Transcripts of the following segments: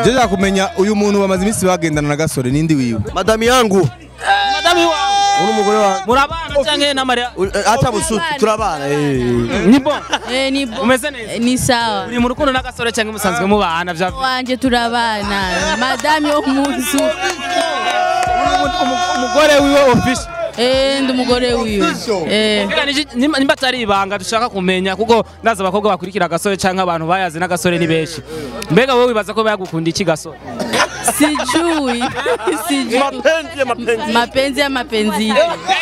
Je nshaka kumenya uyu muntu bamaze iminsi bagendana na gasore nindi wiwe. madami yangu madami wawe uri umugore wa murabana canke na Maria acha busutu turabana eh ni bon Eh, ni bo- umeze neza ni sawa uri mu rukundo n'agasore canke musanzwe mubana vya wanje turabana madame yo munzu umugore wiwe official eh ndi umugore wiwe eh Mbega niki- nimba nimba atari ibanga dushaka kumenya kuko ndazi abakobwa bakurikira agasore canke abantu bayazi n'agasore ni benshi mbega wowe wibaza ko bayagukunda iki gasore sijui sijui mapenzi ya mapenzi mapenzi ya mapenzi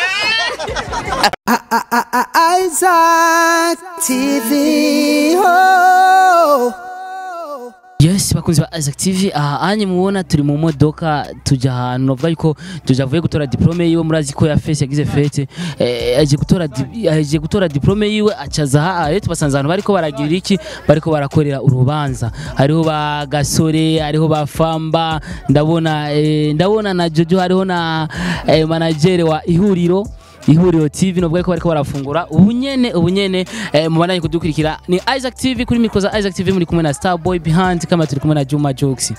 Isaac TV. Oh. yes bakunzi ba Isaac TV aha anye mubona turi mu modoka tuja ahantu novuga yuko tuja avuye gutora diplome yiwe murazi ko ya fese yagize fete eh, aje gutora di- aje gutora diplome yiwe acaza aha rero tubasanze ahantu bariko baragirira iki bariko barakorera urubanza hariho ba gasore hariho ba famba ndabona eh, ndabona na jojo hariho na eh, manager wa ihuriro ihuriro TV nubwo ariko bariko barafungura ubunyene ubunyene eh, mubandanye kudukurikira ni Isaac TV kuri mikro za Isaac TV muri kumwe na Starboy behind kama turi kumwe na Juma Jokes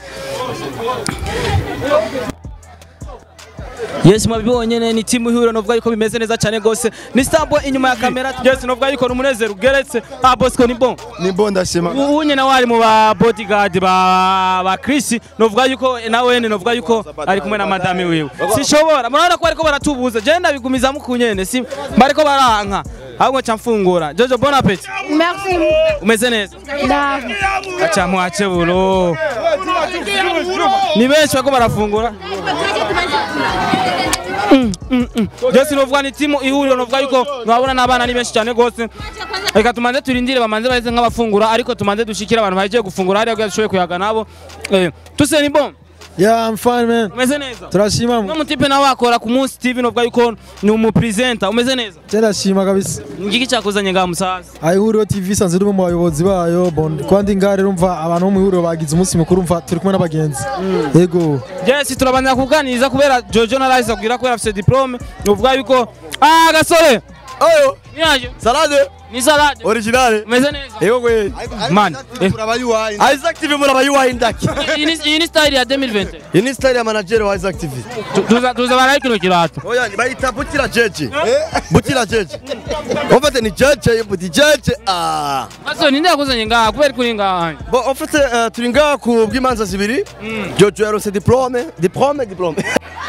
Yes mwabibonye ni timu ihuriro novuga yuko bimeze neza cyane gose ni Starboy inyuma ya kamera yes novuga yuko ni umunezero ugeretse ah Bosco ni bon ni bo ndashima unye nawe ari mu ba bodyguard ba ba Chris novuga yuko nawe ni novuga yuko ari kumwe na madame wiwe sishobora murabona ko bariko baratubuza je ndabigumiza mukunyene si bariko baranka ahubwo ca mfungura Jojo bon appétit Merci. umeze neza Da. aca mwache buro ni benshi bariko barafungura Jesi novuga ni timu ihuriro novuga yuko nwabona n'abana ni benshi cyane gose reka tumanze turindire bamanze baheze nk'abafungura ariko tumanze dushikire abantu bagiye gufungura hariya kugira dushoboye kuyaga nabo Eh, tuse ni bon Yeah, I'm fine man. umeze neza Turashima. uno mutipe nawe akora ku munsi TV novuga yuko ni umupresenta umeze neza Turashima kabisa. ngiki cyakuzanye ngaha musaza Ayihuriro TV sanze uri mu bayobozi bayo bon kwandi ngare rumva abantu bo mu ihuriro bagize umunsi mukuru umva turi kumwe n'abagenzi. Yego. Jesi turabanza kuganiriza kubera Jojo na Rise kugira kubera afite diplome novuga yuko ah gasore oyo niyaje salade ni salade originale umeze neza yego gwe man eh, Turabayuwaye. Isaac TV murabayuha indaki iyi ni- iyi ni style ya 2020 iyi ni style ya manager wa Isaac TV Tu- tuza tuza baraye kino kirato oya bayita butira jeje butira jeje ofete ni jeje buti jeje ah Gasore ninde yakuzanye ngaha kubera kuri ngaha bo ofete eh, turi ngaha ku bw'imanza zibiri Jojo yarose diplome diplome diplome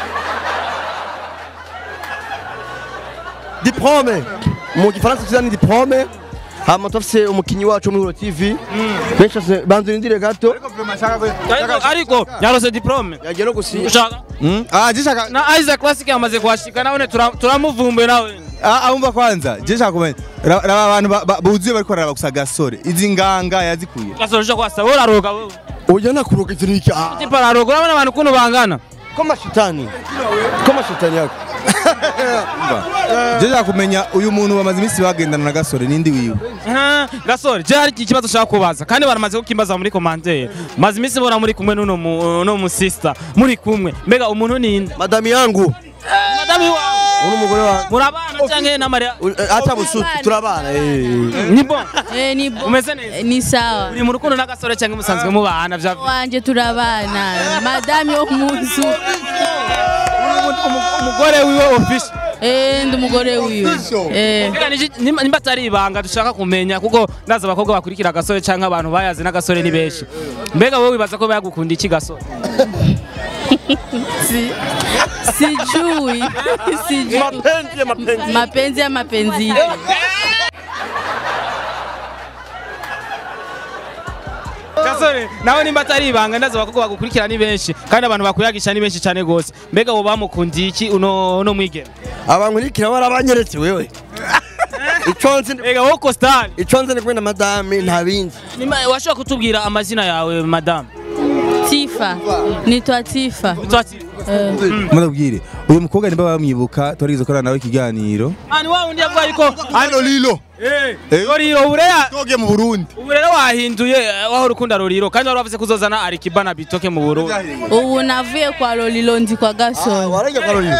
diplome mu gifaransa tuza ni diplome hama turafise umukinyi wacu wo muri Huro TV benshi bafise- banza urindire gato ariko ariko yarose diplome yagiye no gusinya ushaka Ah, je nshaka na Isaac Classic yamaze kuhashika nawe tura- turamuvumbuye nawe ah ahumva kwanza. Je nshaka kumenya ra- raba abantu ba- ba- buzuye bariko bararaba gusa gasore. Izi nganga yazikuye. Gasore ushaka kwasa wowe uraroga wewe oya nakuruka ivyo niki ah tipa araroga urabona abantu ukuntu bangana ko mashitani ko mashitani yako Je nshaka kumenya uyu muntu bamaze iminsi bagendana na gasore nindi wiwe. Ah, Gasore je hari ikibazo ushaka kubaza kandi baramaze kukimbaza muri commentaire maze iminsi mbona muri kumwe n'uno mu- no mu sister muri kumwe mbega umuntu ninde madami yangu madame wawe uri umugore wa murabana canke na Maria acha busutu turabana eh ni bon eh ni bo- umeze neza ni sawa uri mu rukundo n'agasore canke musanzwe mubana vya wanje turabana madame yo munzu umugore wiwe official eh ndi umugore wiwe eh Mbega niki- nimba nimba atari ibanga dushaka kumenya kuko ndazi abakobwa bakurikira agasore canke abantu bayazi n'agasore ni benshi mbega wowe wibaza ko bayagukunda iki gasore si- sijui sijui mapenzi ya mapenzi mapenzi ya mapenzi gasore nawe nimba atari ibanga ndazi abakobwa bagukurikira ni benshi kandi abantu bakuyagisha ni benshi cyane gose mbega wowe bamukundiye iki uno uno mwigeme abankurikira barabanyeretse wewe ico nzi mbega wowe costal ico nzi ni kumwe na madame nta bindi Nima- washobora kutubwira amazina yawe madame tifa nitwa tifa Utwati- eh. Mudabwire. Uyu mukobwa nimba bamwibuka twarigize korana nawe ikiganiro. Ah, ni wa wundi yavuga yuko Hano lilo. Eh, Eh. Roriro ubu rero Toge mu Burundi. ubu rero wahinduye eh, waho urukunda Roriro kandi wari wavuze kuzozana Arikiba na Bitoke mu Burundi ubu navuye kwa lolilo ndi kwa gasore warajya karolina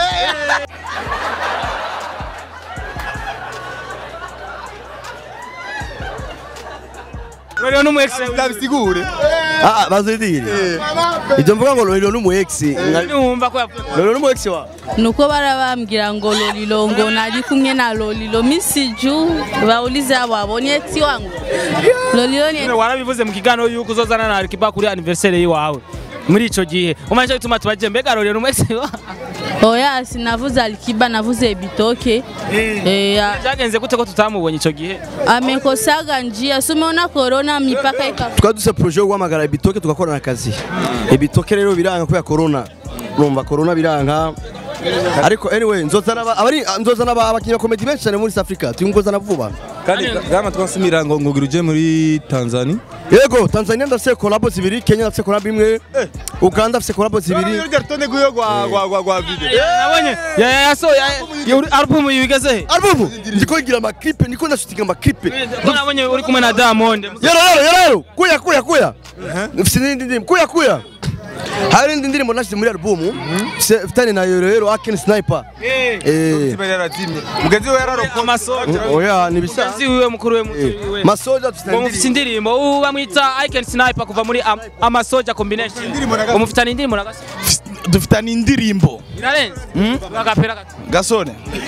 rero n'umu ex ndabisigure Ah, bazidire. Ibyo mvuga ngo Lolilo n'umu ex. numva ko yavuze Lolilo n'umu ex wa. nuko barabambwira ngo lolilo ngo nari kumwe na lolilo misiju baulize abo abonye eti wangu lolilo ni warabivuze mu kiganiro yuko uzozana na Alikiba kuri anniversaire yiwawe muri ico gihe umanje bituma tubaje mbega rero n'umu ex oya sinavuze alikiba navuze bitoke eh, a- byagenze gute ko tutamubonye ico gihe amekosaga njia si umeona corona mipaka ika Twari duse projet yo guhamagara ibitoke tugakorana akazi. Ibitoke rero biranga kubera corona. Urumva corona biranga. Ariko anyway nzozana aba- abari nzozana aba- abakinnyi ba comedy benshi cyane muri South Africa. Tuyungozana vuba. kandi gama twasimira ngo ngugira uje muri Tanzania Yego, Tanzania ndafise collabo zibiri, Kenya ndafise collabo imwe, Uganda ndafise collabo zibiri. urya rutonde rw'iyo gwa gwa gwa gwa video nabonye ya ya yaso ya album yigeze he Album ndiko ngira ama clip, ndiko ndashutinga ama clip. ko nabonye uri kumwe na Diamond Yero yero yero yero, kuya kuya kuya. Mfise n'indi ndirimbo, kuya kuya. Hari indi ndirimbo nashyize muri album, mfitanye na yero yero Aken Sniper. Eh. Tiba yarazimye mugenzi we yararokoma amasoja Oya nibisa. Mugenzi wiwe mukuru we mukuru wiwe Masoja dufite ngo mufite indirimbo. indirimbo ubu bamwita I can sniper kuva muri Am- amasoja combination ngo mufitanye indirimbo na gaso dufitanye indirimbo irarenze agapera gato gasone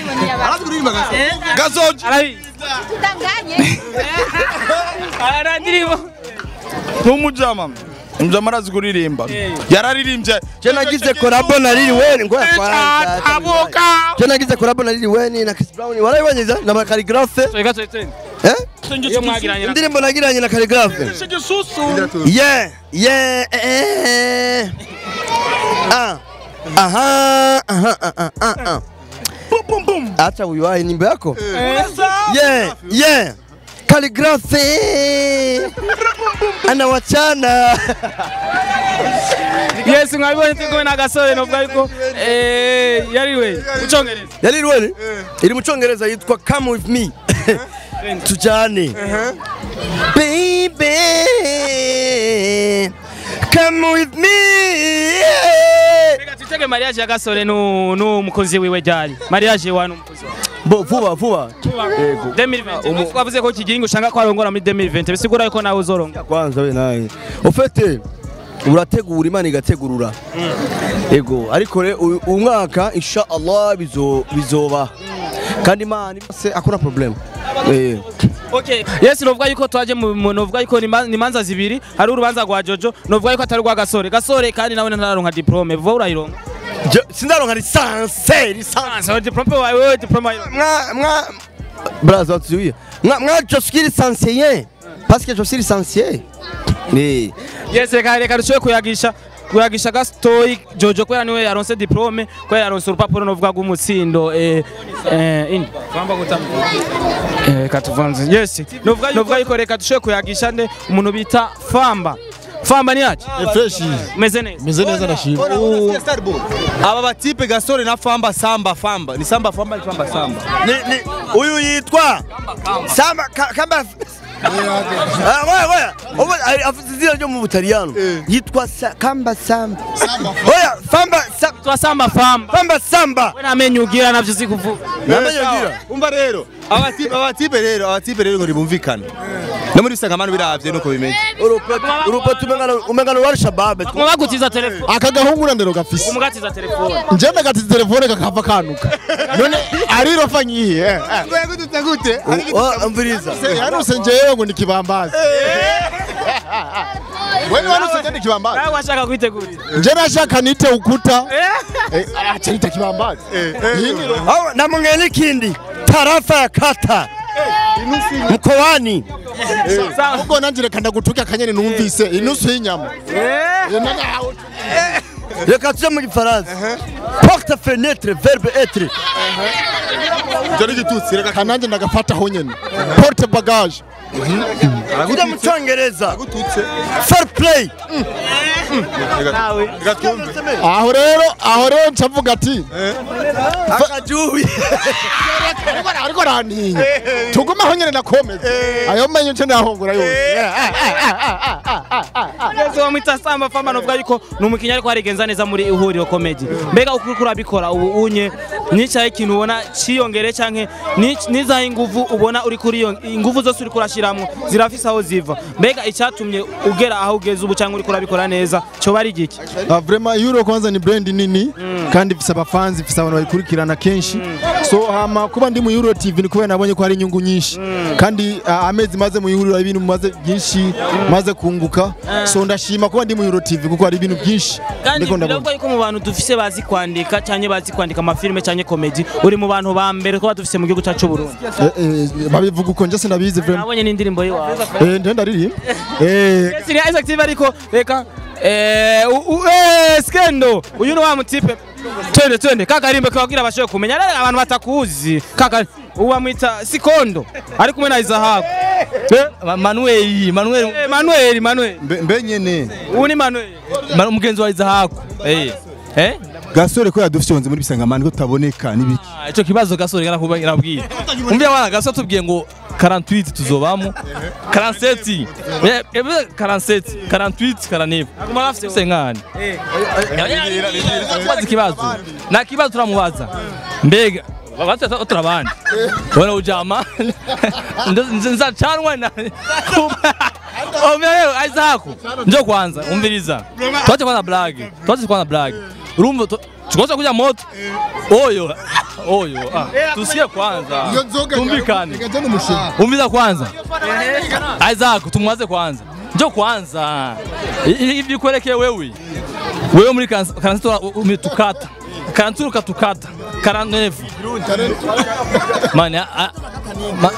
gasoje arabizi ara ndirimbo n'umujama umujama arazi kuririmba yararirimbye Je nagize collabo na Lil Wayne ngo yakwaranza. abuka Je nagize collabo na Lil Wayne na Chris Brown. Warayibonye na Calligraphe? so gato twende Eh? iyo mwagiranye na Indirimbo nagiranye na Calligraphe. Yeah, yeah, eh. Ah. Aha, aha, aha, aha, aha. Acha uiwahi nyimbo yako. Yeah, yeah. Calligraphe. Anawachana. yes mwabibonye turi kumwe na gasore novuga yuko eh yariwe ucongereza Ya Lil Wayne iri mu cyongereza yitwa Come with me. Tujane. Baby. Come with me. reka twitege mariage ya gasore nu n'umukozi wiwe ryari mariage wa n'umukozi wawe Bo vuba vuba. 2020 twavuze ko kigingo ushanga ko arongora muri 2020 bisigura yuko nawe uzoronga kwanza we nawe ufite urategura imana igategurura ego ariko re uyu uyu mwaka insha Allah bizo bizoba kandi imana se akora problem eh Okay. Yes, novuga yuko twaje mu mu- novuga yuko ni ma- ni manza zibiri hari urubanza rwa Jojo novuga yuko atari rwa Gasore Gasore kandi nawe ntararonka diplome vuba urayironka Je- sindaronka lisanse lisanse so diplome wawe wewe diplome wawe mwa mwa braza tuzuye mwa mwa je suis licencié parce que je suis licencié eh Yes, reka reka rushoye kuyagisha kuyagisha Gastoy Jojo kubera niwe yaronse diplome kubera yaronse urupapuro novuga rw'umutsindo eh eh indi twamba gutamu eh katuvanze yes novuga novuga yuko reka tushoye kuyagisha nde umuntu bita Famba Famba ni yaje fresh meze neza meze neza ndashima aba batipe gasore na famba samba famba ni samba famba ni famba samba ni ni uyu yitwa samba Ka- kamba Ah, oya oya Ubu, ari- afite izina ryo mu butaliyano yitwa Sa- kamba samba oya famba Sa- twasamba Famba famba samba we namenye ugira navyo uzi kuvuga namenye ugira umva rero abatipe abatipe rero abatipe rero ngo ntibumvikane no muri sangamano biravye nuko bimeze urupeto umengano wa shababe kumubagutiza telefone aka gahungu ndero gafise umugatiza telefone nje ndagatiza telefone kakava kanuka none arirofa nyihe gute gute mviriza yanuse njewe ngo ni kibambazi wewe wanuse nje ni kibambazi nawe washaka kwitegura nje nashaka nite ukuta Eh, acha nite kibambazi yindi ro Au, na mwingine kindi tarafa ya kata mkoani ubwo nanje reka ndagutuke akanyene numvise inusu y'inyama Eh, none aho- reka tuje mu gifaransa porte fenêtre verbe être Jori gitutsi reka kananje ndagafataho nyene porte bagage kuja mu cyongereza fair play reka twumve aho rero aho rero ncavuga ati akajubi ariko ariko rantinya tugumaho nyene nakomeza ayo menyo nce nahongura yose Yesu wamwita Samba Fama novuga yuko ni umukinnyi ariko arigenza neza muri ihuriro comedy mbega uko uriko urabikora ubu unye nicaye ikintu ubona ciyongere canke ni- nizahe inguvu ubona uri kuri iyo inguvu zose uriko urashiramwo zirafise aho ziva mbega icyatumye ugera aho ugeze ubu canke uriko urabikora neza coba ari igiki Ah, vraiment euro kwanza ni brand nini kandi ifise abafanzi ifise abantu bayikurikirana kenshi so hama kuba ndi mu euro tv ni kubera nabonye ko hari inyungu nyinshi kandi ah, amezi maze mu ihuriro ibintu maze byinshi maze kunguka so ndashima kuba ndi mu euro tv kuko hari ibintu byinshi kandi ndiko ndabona biravugwa yuko mu bantu dufise bazi kwandika canke bazi kwandika amafilime canke komedi uri mu bantu ba mbere twaba dufise mu gihugu cacu c'Uburundi Eh, eh, babivuga uko nje sinabizi vraiment nabonye n'indirimbo yiwawe eh ndenda riri eh Yes, ni Isaac TV ariko reka eh u- u- eh skendo uyu ni wa mutipe twende twende kakarimbe kababwira abashoboye kumenya rero abantu batakuzi kaka uwamwita sikondo ari kumwe na Isaac Ma- Manuel Manuel eh, Manuel Manuel Mbe- mbe nyene ubu ni Manuel Ma- umugenzi wa Izahaku eh eh gasore ko yadufyonze muri bisangamani ko tutaboneka n'ibiki Ah, ico kibazo gasore ngarakubwira nabwiye umvya wana gasore tubwiye ngo 48 tuzobamo 47 Eh, eh, 47 48 49 aguma bafite senkani tubaza ikibazo nta kibazo turamubaza mbega batu turabandi bona ujama Nze- nzacanwa na Omya rero Isaac njo kwanza umviriza twache kwanza blage twache kwanza blage urumva tu- tukosa kuja moto oyo oyo ah, tusikie kwanza tumvikane umviza kwanza Isaac tumwaze kwanza njo kwanza hivi ikuelekee wewe wewe muri karansitora umetukata karantura ukatukata karantevu mani a- a- ma-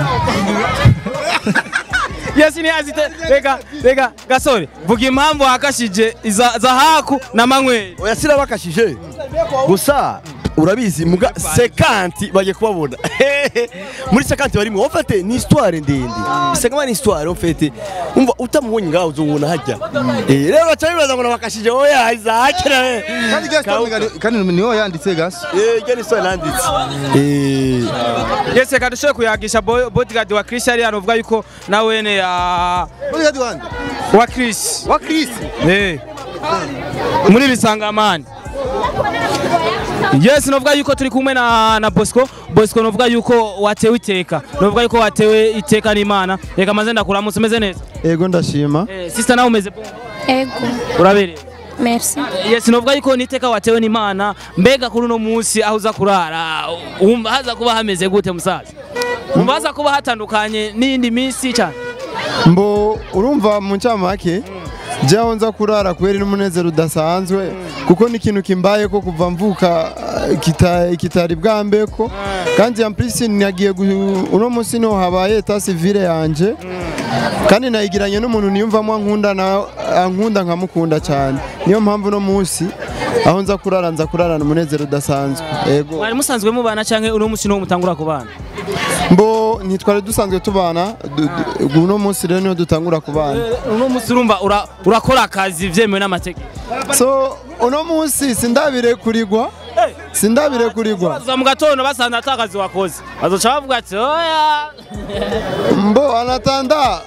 Yes ni azite reka reka gasore vuga impamvu wakashije iza Zahaku na Manuel oya sirabakashije gusa urabizi muga sekanti bagiye kubabona muri sekanti barimo wafate ni histoire ndende bisanga ni histoire wafate umva utamubonye ngaho uzunguna hajya eh rero bacha bibaza ngo nabakashije oya Isaac na kandi gasore ngari- kandi niho yanditse gaso eh gani histoire nanditse eh Yes reka dushoboye kuyagisha boy- bodyguard wa Chris ari hano uvuga yuko nawene ya bodyguard wande wa Chris wa Chris Eh. muri bisangamani yes novuga yuko turi kumwe na, na bosco bosco novuga yuko watewe iteka novuga yuko watewe iteka n'imana reka maze ndakuramutse umeze neza ego ndashima eh, sister nawe umeze bon Ego, urabereye merci. yes novuga yuko niteka watewe n'imana mbega kuri uno munsi aho uza kurara wumva haza kuba hameze gute musaza wumva haza kuba hatandukanye n'iyindi minsi cyane mbo urumva mu ncamake jyaho nza kurara kubera n'umunezero udasanzwe kuko ni ikintu kimbaye ko kuva mvuka ah, kita- kitari bwambeko kandi en plus nagiye gu- uno munsi niho habaye eta civile yanje kandi nayigiranye n'umuntu niyumvamo ankunda na ankunda nkamukunda cyane niyo mpamvu uno munsi aho nza kurara nza kurarana umunezero udasanzwe yego mwari musanzwe mubana cyangwa uno munsi niwo mutangura kubana mbo ntitwari dusanzwe tubana du- du- uno munsi rero niho dutangura kubana uno munsi urumva ura- urakora akazi byemewe n'amategeko so uno munsi sindabirekurirwa sindabirekurirwa za mu gatondo basanze ata kazi wakoze bazoca bavuga ati oya mbo anatanda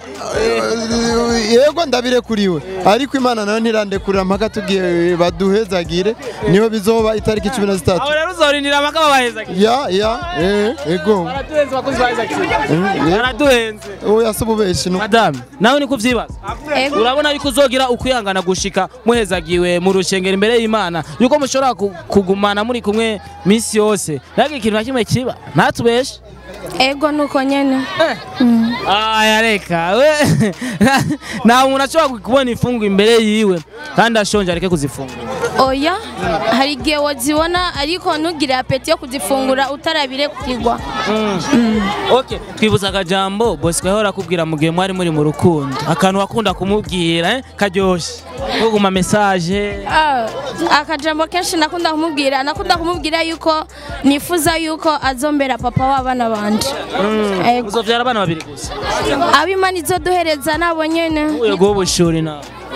eh, yego ndabirekuriwe ariko imana nayo ntirandekurira mpaka tugiye baduhezagire niho bizoba itariki cumi na zitatu aho rero uzorindira amaka babaheza ya ya eh, ego baraduhenze bakozi ba Isaac Eh, baraduhenze oya si ububeshi no madame nawe niko uvyibaza Ego. urabona yuko uzogira ukwihangana gushika muhezagiwe mu rushengero imbere y'imana yuko mushobora ku- kugumana muri kumwe minsi yose ntabwo ikintu na kimwe kiba ntatubeshe Ego nuko nyene. aya reka we nta muntu ashobora kubona imfungu imbere yiwe kandi ashonje areke kuzifungura Oya, hari igihe wazibona ariko ntugire apeti yo kuzifungura utarabirekurirwa. Okay, twibuza akajambo Bosco yahora akubwira mu gihe mwari muri mu rukundo akantu wakunda kumubwira eh, karyoshe kuguma message Ah, akajambo kenshi nakunda kumubwira nakunda kumubwira yuko nifuza yuko azombera papa w'abana banje Ego. uzovyara abana babiri gusa abimana izoduhereza nabo nyene uye guha ubushuri nawe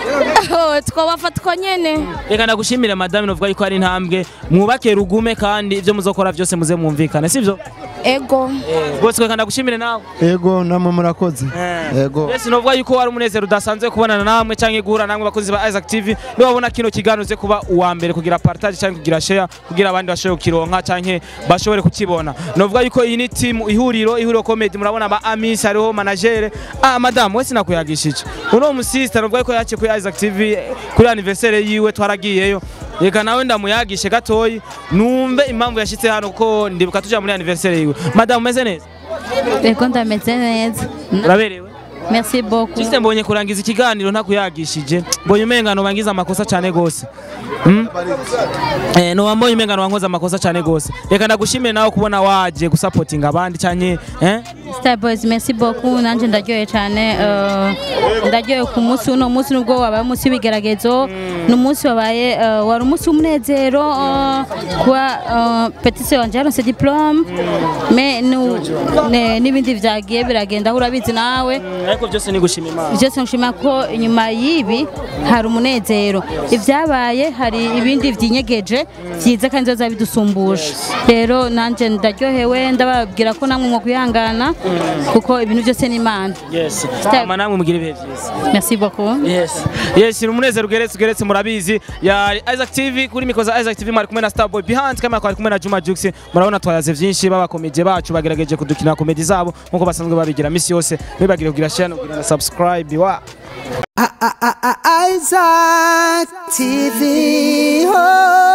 oh, twobafatwa nyene reka ndagushimire madame novuga yuko ari intambwe mwubake rugume kandi ibyo muzokora byose muze mwumvikane sivyo ego rwose reka ndagushimire nawe ego namwe murakoze ego Yes, novuga yuko wari umunezero udasanzwe kubonana namwe canke guhura namwe bakozi ba Isaac TV niba babona kino kiganiro uze kuba uwa mbere kugira partage canke kugira share kugira abandi bashobore kukironka canke bashobore kukibona novuga yuko iyi ni team ihuriro ihuriro comedy murabona ba Amis hariho manager ah madame wese nakuyagishije uno musista novuga yuko yaciye kuri Isaac TV kuri anniversaire yiwe twaragiyeyo reka nawe ndamuyagishe gatoyi numve impamvu yashitse hano ko ndibuka tuja muri anniversaire yiwe madame umeze neza ego ndameze neza uraberewe merci beaucoup Juste mbonye kurangiza ikiganiro ntakuyagishije mbonye umengano bangiza amakosa cyane gose Mm? Eh no wambonye umengano wankoza amakosa cyane gose reka ndagushimire nawe kubona waje gusupportinga abandi cyane eh Star Boys merci beaucoup nanje ndaryoye cyane eh, ndaryoye ku munsi uno munsi nubwo wabaye umunsi w'ibigeragezo ni umunsi wabaye eh, wari umunsi w'umunezero eh, kuba eh, petit sœur wanje yaronse diplome mais nu- ne- n'ibindi vyagiye biragenda aho urabizi nawe ariko byose ni gushima Imana byose nshima ko inyuma y'ibi hari umunezero ibyabaye hari ibindi byinyegeje byiza kandi bizoza bidusumbuje rero nanjye ndaryohewe ndababwira ko namwe mwo kwihangana kuko ibintu byose ni imana yes Step. ama namwe mugira ibihe byiza merci beaucoup yes yes ni umunezero ugeretse ugeretse murabizi ya Isaac TV kuri mikoza Isaac TV mwari kumwe na Starboy behind kamera twari kumwe na Juma Jux murabona twayaze byinshi baba komedie bacu bagerageje kudukina komedi zabo nkuko basanzwe babigira misi yose ntibagire kugira share no kugira na subscribe wa Isaac TV. Oh.